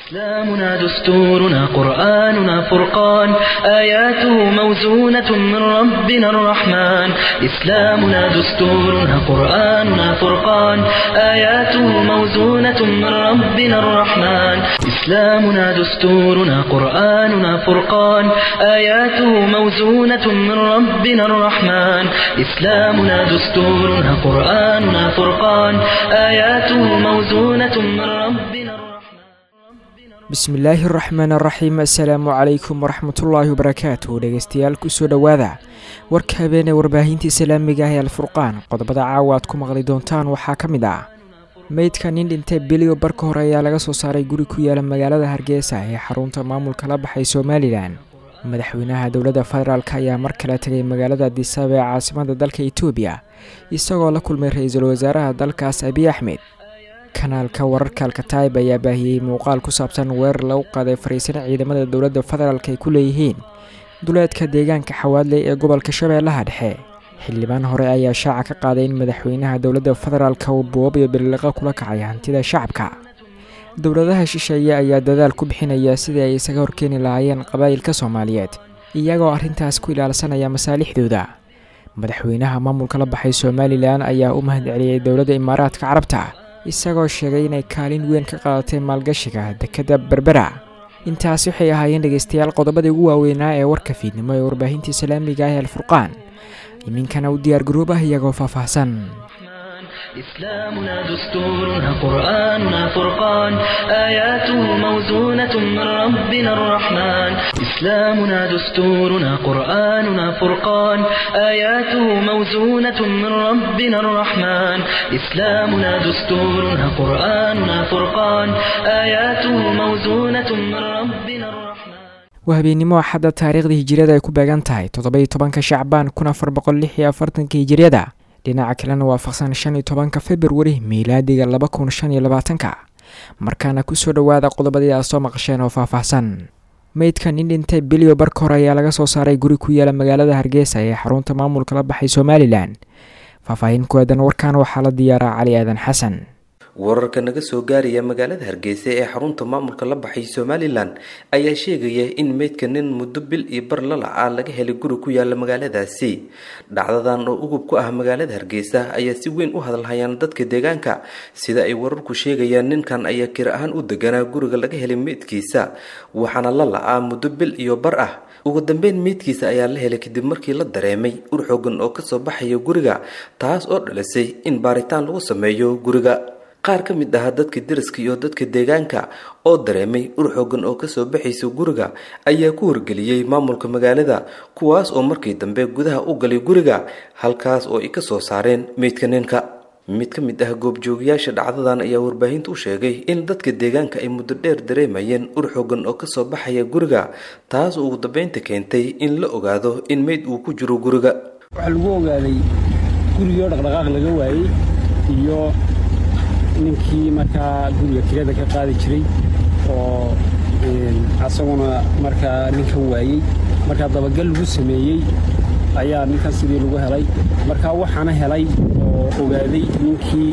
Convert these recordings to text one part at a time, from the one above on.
إسلامنا دستورنا قرآننا فرقان آياته موزونة من ربنا الرحمن إسلامنا دستورنا قرآننا فرقان آياته موزونة من ربنا الرحمن إسلامنا دستورنا قرآننا فرقان آياته موزونة من ربنا الرحمن إسلامنا دستورنا قرآننا فرقان آياته موزونة من ربنا الرحمن bismillaahi araxmaan araxiim assalaamu calaykum waraxmatullaahi wabarakaatuh dhegeystayaal kusoo dhowaada warka habeenee warbaahinta islaamiga ah ee alfurqaan qodobada caawa aad ku maqli doontaan waxaa ka mid ah meydka nin dhintay biliyo barka hore ayaa laga soo saaray guri ku yaala magaalada hargeysa ee xarunta maamulka la baxay somalilan madaxweynaha dowladda federaalk ayaa mar kale tegay magaalada disaab ee caasimada dalka etoobiya isagoo la kulmay ra-iisul wasaaraha dalkaas abiy axmed kanaalka wararka alkataib ayaa baahiyey muuqaal ku saabsan weerar lagu qaaday fariisan ciidamada dowladda federaalk ay ku leeyihiin duleedka deegaanka xawaadley ee gobolka shabeellaha dhexe xildhibaan hore ayaa shaaca ka qaaday in madaxweynaha dowladda federaalk uu buwab iyo biliqo kula kacay hantida shacabka dowladaha shisheeye ayaa dadaal ku bixinaya sidii ay isaga horkeeni lahaayeen qabaa'ilka soomaaliyeed iyagoo arrintaas ku ilaalsanaya masaalixdooda madaxweynaha maamulka la baxay somalilan ayaa u mahad celiyey dowladda imaaraadka carabta isagoo sheegay inay kaalin weyn ka qaadatay maalgashiga dekedda berbera intaasi waxay ahaayeen dhegeystayaal qodobadii ugu waaweynaa ee warka fiidnimo ee warbaahinta islaamiga ah ee alfurqaan iminkana u diyaar garoob ah iyagoo faahfaahsan إسلامنا دستورنا قرآننا فرقان آياته موزونة من ربنا الرحمن إسلامنا دستورنا قرآننا فرقان آياته موزونة من ربنا الرحمن إسلامنا دستورنا قرآننا فرقان آياته موزونة من ربنا الرحمن waa habeennimo axadda taariikhda hijiriyada ay ku beegan tahay toddoba iyo tobanka shacbaan kun afar boqol lix iyo afartanka hijiriyada dhinaca kalena waafaqsan shan iyo tobanka februari miilaadiga laba kun shan iyo labaatanka markaana kusoo dhowaada qodobadii aad soo maqasheen oo faahfaahsan meydka nin dhintay biliyo barka hore ayaa laga soo saaray guri ku yaala magaalada hargeysa ee xarunta maamulka la baxay somalilan faahfaahin ku aadan warkan waxaa la diyaaraa cali aadan xasan wararka naga soo gaaraya magaalada hargeysa ee xarunta maamulka la baxay somalilan ayaa sheegaya in meydka nin muddo bil iyo bar lalaca laga helay guri ku yaala magaaladaasi dhacdadan oo ugub ku ah magaalada hargeysa ayaa si weyn u hadalhayaan dadka deegaanka sida ay wararku sheegayaan ninkan ayaa kir ahaan u deganaa guriga laga helay meydkiisa waxaana la la-aa muddo bil iyo bar ah ugu dambeyn meydkiisa ayaa la helay kadib markii la dareemay ur xoogan oo kasoo baxaya guriga taas oo dhalisay in baaritaan lagu sameeyo guriga qaar ka mid ah dadka deriska iyo dadka deegaanka oo dareemay ur xoogan oo kasoo baxaysa guriga ayaa ku wargeliyey maamulka magaalada kuwaas oo markii dambe gudaha u galay guriga halkaas oo ay kasoo saareen meydka ninka mid ka mid ah goobjoogayaasha dhacdadan ayaa warbaahinta u sheegay in dadka deegaanka ay muddo dheer dareemayeen ur xoogan oo kasoo baxaya guriga taas oo ugu dambeynta keentay in la ogaado in meyd uu ku jiro guriga waxaa lagu ogaaday gurigoo dhaqdhaqaaq laga waayey iyo ninkii markaa guriga kirada ka qaadi jiray oo asaguna markaa ninkan waayey markaa dabagal lagu sameeyey ayaa ninkan sidii lagu helay markaa waxaana helay oo ogaaday ninkii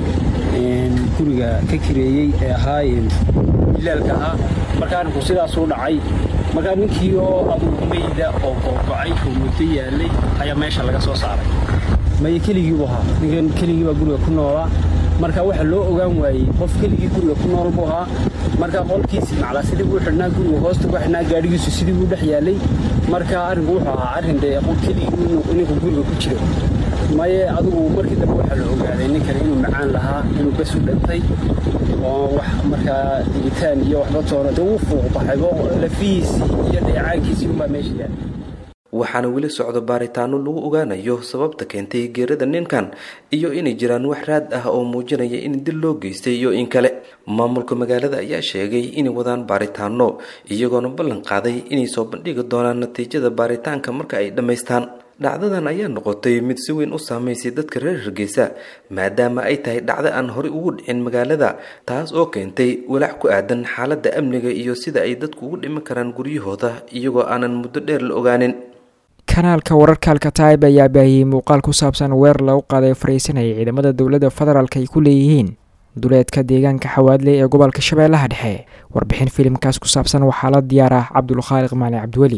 guriga ka kireeyey ee ahaa bilaalka ahaa markaa arrinku sidaasuu dhacay markaa ninkii oo adugu meyda oo googocay oo muddo yaalay ayaa meesha laga soo saaray maya keligiibuu ahaa ninkan keligii baa guriga ku noolaa marka waxa loo ogaan waayey qof keligii guriga ku nool buu ahaa marka qolkiisii maclaa sidii buu xidhnaa guriga hoosta ku xidhnaa gaadhigiisu sidii buu dhex yaalay marka arrinku wuxuu ahaa arrin dee qof keligii ninku guriga ku jiro maye adigu markii dambe waxaa la ogaaday ninkan inuu macaan lahaa inuu bes u dhintay oo wax markaa digitaan iyo waxba toona dee wuu fuuq baxaybo lafihiisii iyo dheecaankiisii unbaa meesha yaalay waxaana weli socdo baaritaano lagu ogaanayo sababta keentay geerada ninkan iyo inay jiraan wax raad ah oo muujinaya in dil loo geystay iyo in kale maamulka magaalada ayaa sheegay inay wadaan baaritaano iyagoona ballan qaaday inay soo bandhigi doonaan natiijada baaritaanka marka ay dhammaystaan dhacdadan ayaa noqotay mid si weyn u saameysay dadka reer hargeysa maadaama ay tahay dhacdo aan horey ugu dhicin magaalada taas oo keentay walaac ku aadan xaaladda amniga iyo sida ay dadku ugu dhiman karaan guryahooda iyagoo aanan muddo dheer la ogaanin kanaalka wararka alkataib ayaa baahiyey muuqaal ku saabsan weer lagu qaaday fariisanaya ciidamada dowladda federaalk ay ku leeyihiin duleedka deegaanka xawaadle ee gobolka shabeellaha dhexe warbixin filimkaas ku saabsan waxaa la diyaar ah cabdulkhaaliq maali cabdiweli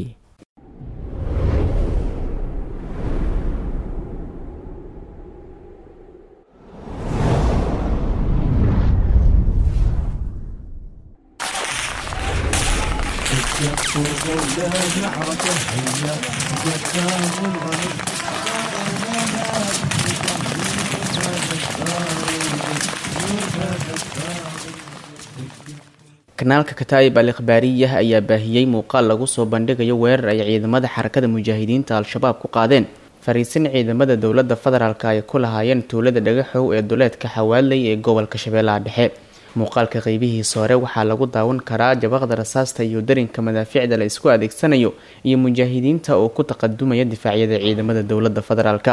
kanaalka kataa'ib al ikhbaariyah ayaa baahiyey muuqaal lagu soo bandhigayo weerar ay ciidamada xarakada mujaahidiinta al-shabaab ku qaadeen fariisin ciidamada dowladda federaalk ay ku lahaayeen tuulada dhagaxow ee duleedka xawaaley ee gobolka shabeellaha dhexe muuqaalka qeybihiisa hore waxaa lagu daawan karaa jabaqda rasaasta iyo darinka madaaficda la isku adeegsanayo iyo mujaahidiinta oo ku taqadumaya difaacyada ciidamada dowladda federaalk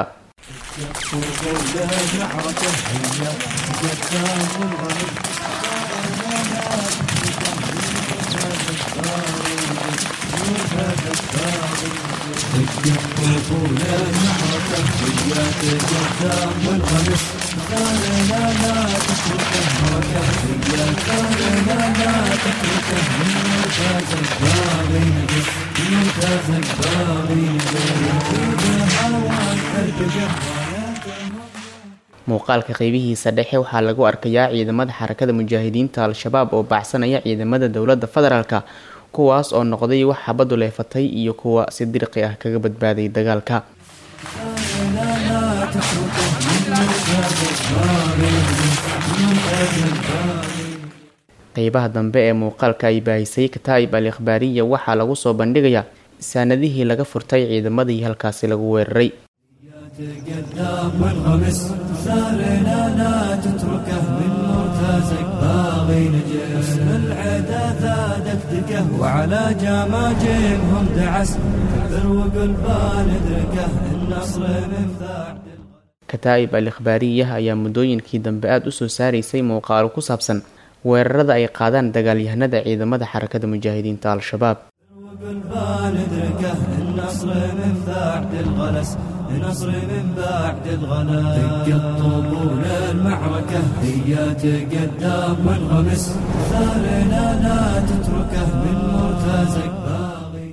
muuqaalka qeybihiisa dhexe waxaa lagu arkayaa ciidamada xarakada mujaahidiinta al-shabaab oo baacsanaya ciidamada dowladda federaalk kuwaas oo noqday wax xabadu leefatay iyo kuwa si dirqi ah kaga badbaaday dagaalka qeybaha dambe ee muuqaalka ay baahisay kataa'ib al ikhbaariya waxaa lagu soo bandhigayaa saanadihii laga furtay ciidamadii halkaasi lagu weeraray تقدام والغمس ثارنا لا تتركه من مرتزق باغي نجس العدا ثادك دقه وعلى جماجمهم دعس كبر وقلبان ادركه النصر من ثعد kataa'ib al ikhbaariyah ayaa muddooyinkii dambe aada u soo saaraysay muuqaalo ku saabsan weerarada ay qaadaan dagaalyahanada ciidamada xarakada mujaahidiinta al-shabaab وقلبان ادركه النصر من بعد الغلس النصر من بعد الغلس دق الطبول المعركة هي تقدام والغمس ثارنا لا تتركه من مرتزق باغي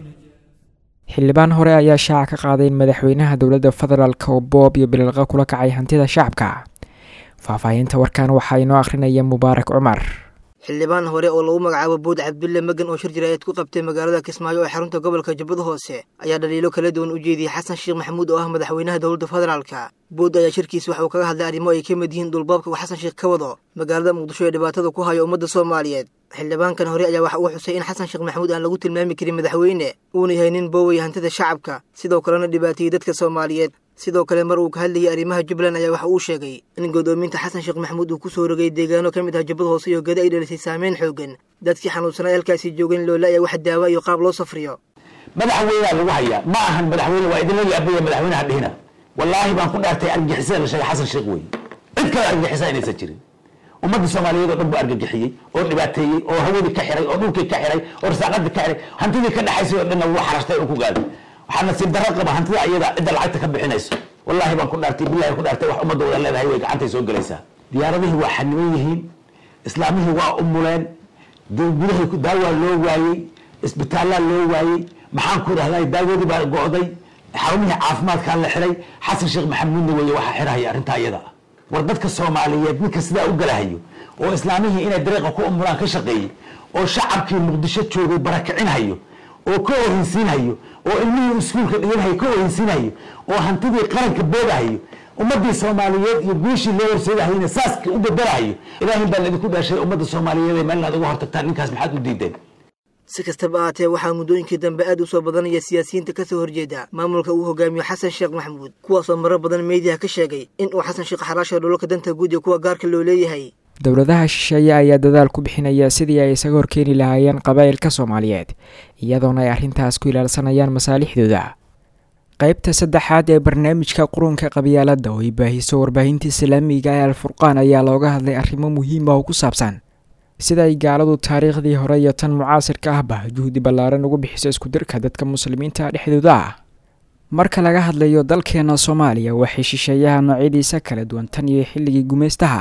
xildhibaan hore ayaa shaaca ka qaaday in madaxweynaha dowladda federaalk oo boob iyo bililqa kula kacay hantida shacabka faahfaahinta warkan waxaa inoo akhrinaya mubaarak cumar xildhibaan hore oo lagu magacaabo buud cabdulle magan oo shir jiraayad ku qabtay magaalada kismaayo ee xarunta gobolka jubbada hoose ayaa dhaliilo kala duwan u jeediyey xasan sheekh maxamuud oo ah madaxweynaha dowladda federaalka buud ayaa shirkiisa waxa uu kaga hadlay arrimo ay ka mid yihiin dhulbaabka uu xasan sheekh ka wado magaalada muqdisho ee dhibaatada ku hayo ummadda soomaaliyeed xildhibaankan hore ayaa waxa uu xusay in xasan sheekh maxamuud aan lagu tilmaami karin madaxweyne uuna yahay nin boowaya hantida shacabka sidoo kalena dhibaateeyey dadka soomaaliyeed sidoo kale mar uu ka hadlayay arrimaha jubbaland ayaa waxa uu sheegay in godoominta xasan sheekh maxamuud uu ku soo rogay deegaano ka mid ah jubbada hoose iyo gada ay dhalisay saameyn xoogan dadkii xanuunsanaa halkaasi joogeen loola ayaa wax daawa iyo qaab loo safriyo madaxweynea lagu hayaa ma ahan madaxweyne waa idinla yaabaya madaxweynaha dhihina wallaahi baan ku dhaartay argagixisada la sheegay xasan sheekh wey cid kale argagixisa inaysan jirin ummadda soomaaliyeed oo dhan buu argagixiyey oo dhibaateeyey oo hawadii ka xiray oo dhulkii ka xiray oo rasaaqadii ka xiray hantidii ka dhexaysay oo dhanna wuu xarashtay oo ku gaaday waxaa nasiib darro qaba hantida ayada cidda lacagta ka bixinayso wallaahi baan ku dhaartay billahi ku dhaartay wax ummadda wada leedahay way gacantay soo gelaysaa diyaaradihii waa xaniban yihiin islaamihii waa umuleen gudahii daawaa loo waayey isbitaallaa loo waayey maxaan ku dhahday daawadii baa go'day xarumihii caafimaadkaa la xiray xasan sheekh maxamuudna weeye waxaa xirahaya arrintaa iyada ah war dadka soomaaliyeed ninka sidaa u galahayo oo islaamihii inay dariiqa ku umulaan ka shaqeeyey oo shacabkii muqdisho joogay barakicinhayo oo ka ohinsiinhayo oo ilmihii iskuulka dhiganhayo ka ohinsiinhayo oo hantidii qaranka boodahayo ummadii soomaaliyeed iyo guushii loo horseedahayna saaska u bedelahayo ilaahay baa laidinku dhaashay ummadda soomaaliyeed ee meel inaad uga hortagtaan ninkaas maxaad u diideen si kastaba ahaatee waxaa muddooyinkii dambe aad u soo badanaya siyaasiyiinta kasoo horjeeda maamulka uu hogaamiyo xasan sheekh maxamuud kuwaasoo marar badan meediyaha ka sheegay in uu xasan sheekh xaraasha dhulalka danta guud iyo kuwa gaarka loo leeyahay dowladaha shisheeye ayaa dadaal ku bixinaya sidii ay isaga horkeeni lahaayeen qabaa'ilka soomaaliyeed iyadoona ay arrintaas ku ilaalsanayaan masaalixdooda qaybta saddexaad ee barnaamijka qurunka qabyaaladda oo ay baahiso warbaahinta islaamiga ee alfurqaan ayaa looga hadlay arrimo muhiim ah oo ku saabsan sida ay gaaladu taariikhdii hore iyo tan mucaasirka ahba juhdi ballaaran ugu bixiso iskudirka dadka muslimiinta dhexdooda ah marka laga hadlayo dalkeena soomaaliya waxay shisheeyaha noocyadiisa kala duwan tan iyo xilligii gumaystaha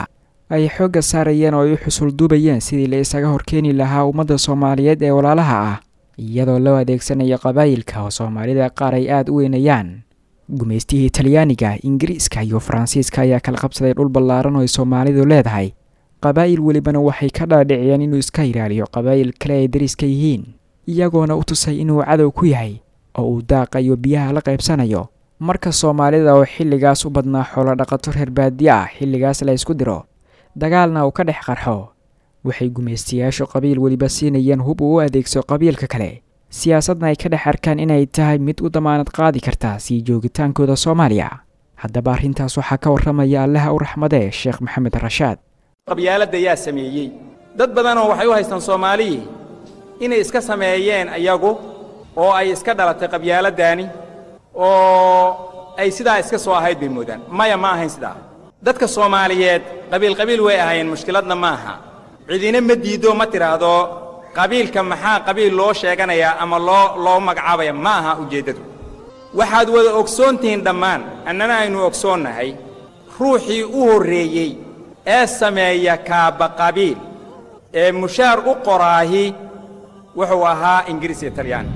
ay xoogga saarayeen oo ay u xusul duubayeen sidii la isaga horkeeni lahaa ummadda soomaaliyeed ee walaalaha ah iyadoo loo adeegsanayo qabaayilka oo soomaalida qaar ay aada u weynayaan gumaystihii talyaaniga ingiriiska iyo faransiiska ayaa kala qabsaday dhul ballaaran oo ay soomaalidu leedahay qabaa'il welibana waxay ka dhaadhiciyeen inuu iska ilaaliyo qabaa'il kale ay dariska yihiin iyagoona u tusay inuu cadow ku yahay oo uu daaqa iyo biyaha la qaybsanayo marka soomaalida oo xilligaas u badnaa xoolo dhaqato reer baadiye ah xilligaas la ysku diro dagaalna uu ka dhex qarxo waxay gumaystayaashu qabiil weliba siinayeen hub uu u adeegso qabiilka kale siyaasadna ay ka dhex arkaan inay tahay mid u damaanad qaadi karta sii joogitaankooda soomaaliya haddaba arrintaas waxaa ka warramaya allaha u raxmadee sheekh maxamed rashaad qabyaaladda yaa sameeyey dad badanoo waxay u haystaan soomaaliyii inay iska sameeyeen ayagu oo ay iska dhalatay qabyaaladdaani oo ay sidaa iska soo ahayd bay moodaan maya ma ahayn sidaa dadka soomaaliyeed qabiil qabiil way ahaayeen mushkiladna ma aha cidina ma diiddo ma tidhaahdo qabiilka maxaa qabiil loo sheeganayaa ama loo loo magacaabaya ma aha ujeeddadu waxaad wada ogsoon tihiin dhammaan annana aynu ogsoonnahay ruuxii u horreeyey ee sameeya kaaba qabiil ee mushaar u qoraahi wuxuu ahaa ingiriis iyo talyaani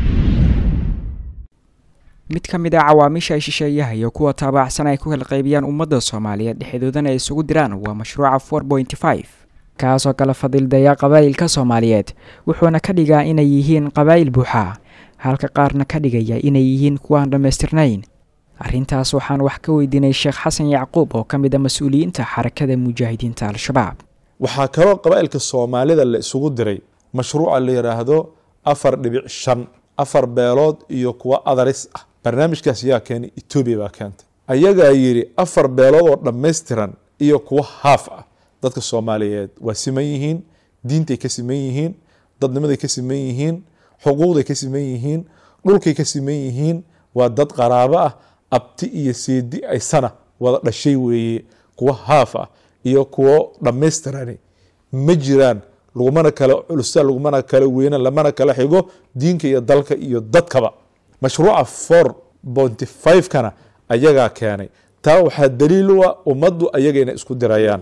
mid ka mid a cawaamiisha ay shisheeyaha iyo kuwa taabacsan ay ku kala qaybiyaan ummadda soomaaliyeed dhexdoodana ay isugu diraan waa mashruuca for pointy five kaasoo kala fadildaya qabaa'ilka soomaaliyeed wuxuuna ka dhigaa inay yihiin qabaa'il buuxa halka qaarna ka dhigaya inay yihiin kuwaan dhammaystirnayn arrintaas waxaan wax ka weydiinay sheekh xasan yacquub oo ka mid a mas-uuliyiinta xarakada mujaahidiinta al-shabaab waxaa kaloo qabaa'ilka soomaalida la isugu diray mashruuca la yidhaahdo afar dhibic shan afar beelood iyo kuwa adaris ah barnaamijkaas yaa keenay etoobiya baa keentay ayagaa yidhi afar beelood oo dhammaystiran iyo kuwa haaf ah dadka soomaaliyeed waa siman yihiin diintay ka siman yihiin dadnimaday ka siman yihiin xuquuqday ka siman yihiin dhulkay ka siman yihiin waa dad qaraabo ah abti iyo seedi aysana wada dhashay weeye kuwa haaf ah iyo kuwo dhammaystirani ma jiraan lagumana kala culusa lagumana kala weyna lamana kala xigo diinka iyo dalka iyo dadkaba mashruuca for bonty five kana ayagaa keenay taa waxaa daliil u ah ummaddu ayaga inay isku dirayaan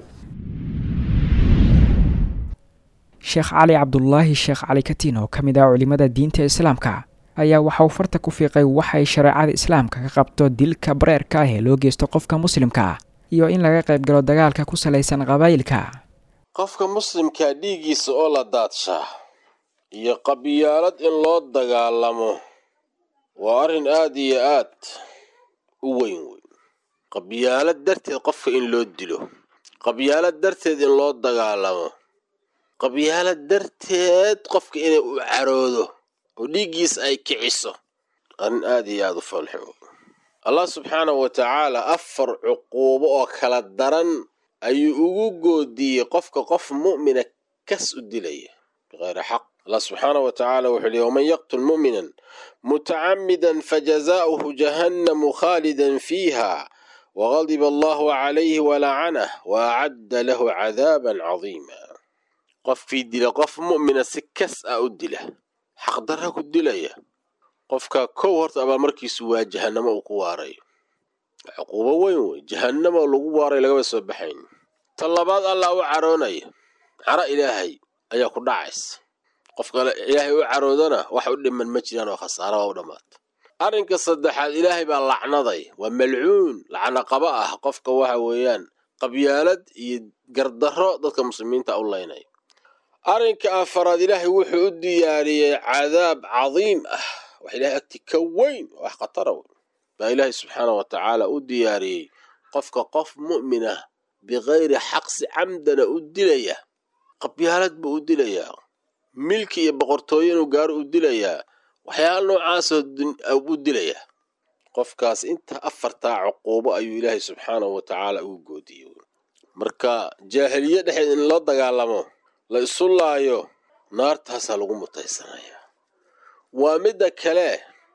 sheekh cali cabdulaahi sheekh cali katiin oo ka mid ah culimmada diinta islaamka ayaa waxa uu farta ku fiiqay waxay shareecada islaamka ka qabto dilka bareerka ah ee loo geysto qofka muslimka ah iyo in laga qayb galo dagaalka ku salaysan qabaa'ilka qofka muslimkaa dhiiggiisa oo la daadshaa iyo qabyaalad in loo dagaalamo waa arrin aad iyo aad u weyn weyn qabyaalad darteed qofka in loo dilo qabyaalad darteed in loo dagaalamo qabyaalad darteed qofka inay u caroodo oo dhiiggiisa ay kiciso arrin aad iyo aad u falxo allah subxaanahu wa tacaala afar cuquubo oo kala daran ayuu ugu goodiyey qofka qof mu'mina kas u dilaya biqayri xaq allah subxaanahu wa tacaala wuxuu yihi waman yaqtul mu'minan mutacamidan fajazaa'uhu jahannamu khaalidan fiiha wagadiba allahu calayhi walacanah waacadda lahu cadaaban cadiima qofkii dila qof mu'mina si kas ah u dila xaqdarra ku dilaya qofka kow horta abaalmarkiisu waa jahannamo uu ku waarayo cuquubo weyn wey jahannamo lagu waaray lagaba soo baxayn ta labaad allah u caroonaya caro ilaahay ayaa ku dhacaysa qofka ilaahay u caroodana wax u dhiman ma jiraan oo khasaara waa u dhammaata arrinka saddexaad ilaahay baa lacnaday waa malcuun lacno qaba ah qofka waxa weeyaan qabyaalad iyo gardarro dadka muslimiinta u laynaya arrinka afaraad ilaahay wuxuu u diyaariyey cadaab cadiim ah wax ilahay agti ka weyn wax khatara weyn baa ilaahay subxaanah wa tacaala u diyaariyey qofka qof mu'min ah bikayri xaqsi camdana u dilaya qabyaalad buu u dilayaa milki iyo boqortooyo inuu gaaro u dilayaa waxyaala noocaasoo u dilayaa qofkaas inta afartaa cuquubo ayuu ilaahay subxaanahu wa tacaala ugu goodiyey marka jaahiliye dhexeed in loo dagaalamo la isu laayo naartaasaa lagu mutaysanayaa waa midda kale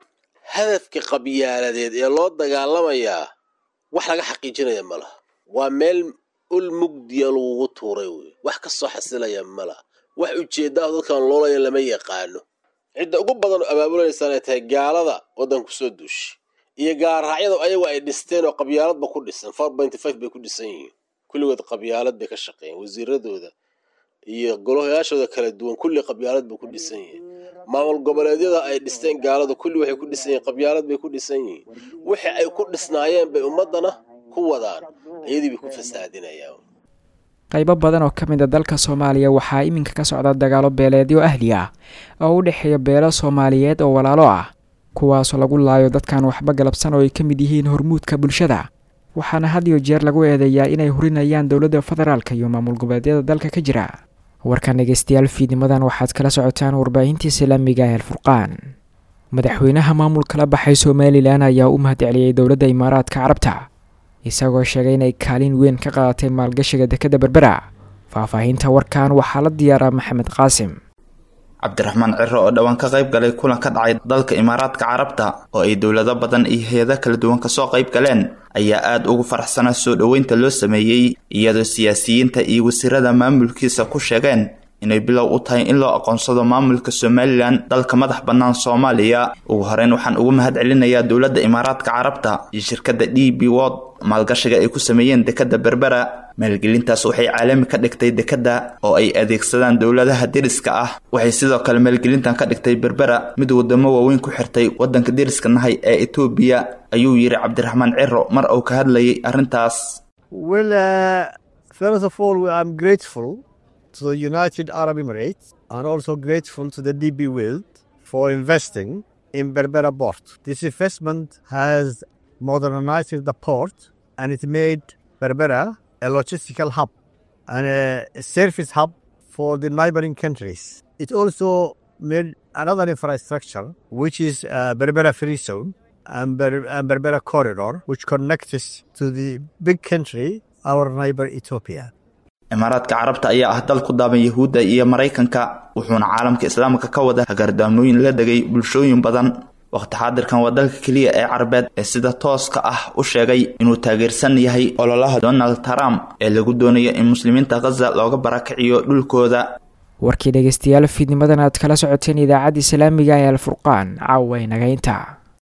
hadafka qabyaaladeed ee loo dagaalamayaa wax laga xaqiijinaya ma laha waa meel ul mugdiya lagugu tuuray wey wax ka soo xasilaya ma laha wax ujeeddaah dadkan loolaya lama yaqaano cidda ugu badan abaabulanaysaa ay tahay gaalada waddanku soo duushay iyo gaarraacyada ayagu ay dhisteen oo qabyaaladba ku dhisan four pointy five bay ku dhisan yihiin kulligood qabyaalad bay ka shaqeeyeen wasiiradooda iyo golayaashooda kala duwan kulli qabyaalad buu ku dhisan yihiin maamul goboleedyada ay dhisteen gaaladu kulli waxay ku dhisan yihiin qabyaalad bay ku dhisan yihiin wixii ay ku dhisnaayeen bay ummaddana ku wadaan iyadii bay ku fasaadinayaan qaybo badan oo ka mid a dalka soomaaliya waxaa iminka ka socda dagaalo beeleedyo ahli ah oo u dhexeeya beelo soomaaliyeed oo walaalo ah kuwaasoo lagu laayo dadkan waxba galabsan oo ay ka mid yihiin hormuudka bulshada waxaana had iyo jeer lagu eedeeyaa inay hurinayaan dowladda federaalka iyo maamul goboleedyada dalka ka jira warkan dhegeystayaal fiidnimadan waxaad kala socotaan warbaahinta islaamiga ee alfurqaan madaxweynaha maamulka la baxay somalilan ayaa u mahadceliyey dowladda imaaraadka carabta isagoo sheegay inay kaalin weyn ka qaadatay maalgashiga dekadda berbera faahfaahinta warkan waxaa la diyaaraa maxamed qaasim cabdiraxmaan ciro oo dhowaan ka qayb galay kulan ka dhacay dalka imaaraadka carabta oo ay dowlado badan iyo hay-ado kala duwan kasoo qayb galeen ayaa aada ugu faraxsana soo dhoweynta loo sameeyey iyadoo siyaasiyiinta iyo wasiirada maamulkiisa ku sheegeen inay bilow u tahay in loo aqoonsado maamulka somalilan dalka madax bannaan soomaaliya ugu horeyn waxaan ugu mahad celinayaa dowladda imaaraadka carabta iyo shirkadda d b wod maalgashiga ay ku sameeyeen dekadda berbera maalgelintaas waxay caalami ka dhigtay dekadda oo ay adeegsadaan dowladaha deriska ah waxay sidoo kale maalgelintan ka dhigtay berbera mid wadamo waaweyn ku xirtay waddanka deriska nahay ee etoobiya ayuu yidhi cabdiraxmaan ciro mar uu ka hadlayay arrintaas to the United Arab Emirates and also grateful to the DB World for investing in Berbera port. This investment has modernized the port and it made Berbera a logistical hub and a service hub for the neighboring countries. It also made another infrastructure, which is uh, Berbera Free Zone and, Ber- and Berbera Corridor, which connects us to the big country, our neighbor Ethiopia. imaaraadka carabta ayaa ah dal ku daaban yahuudda iyo maraykanka wuxuuna caalamka islaamka ka wada hagaardaamooyin la degay bulshooyin badan waqti xaadirkan waa dalka keliya ee carabeed ee sida tooska ah u sheegay inuu taageersan yahay ololaha donald trump ee lagu doonayo in muslimiinta khaza looga barakiciyo dhulkooda warkii dhegeystayaal fiidnimadan aad kala socoteen idaacadda islaamiga ee alfurqaan caawa inaga inta